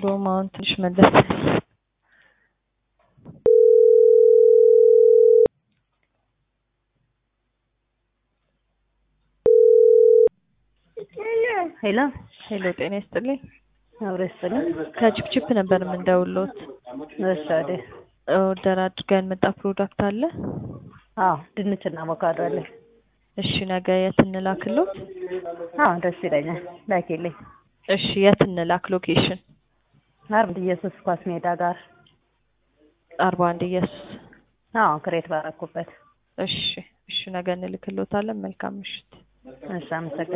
እንደውም አሁን ትንሽ መለስ ሄሎ ሄሎ፣ ጤና ይስጥልኝ። አብሮ ይስጥልኝ። ከቺፕቺፕ ነበር የምንደውሎት። እሺ ወዴ ኦርደር አድርገን መጣ ፕሮዳክት አለ። አዎ ድንችና አቮካዶ አለ። እሺ ነገ የት እንላክሎት? አዎ ደስ ይለኛል። ላኪልኝ። እሺ የት እንላክ? ሎኬሽን አርብ ኢየሱስ ኳስ ሜዳ ጋር አርባ አንድ ኢየሱስ። አዎ ክሬት ባረኩበት። እሺ እሺ፣ ነገ እንልክሎታለን። መልካም ምሽት። እሺ አመሰግናለሁ።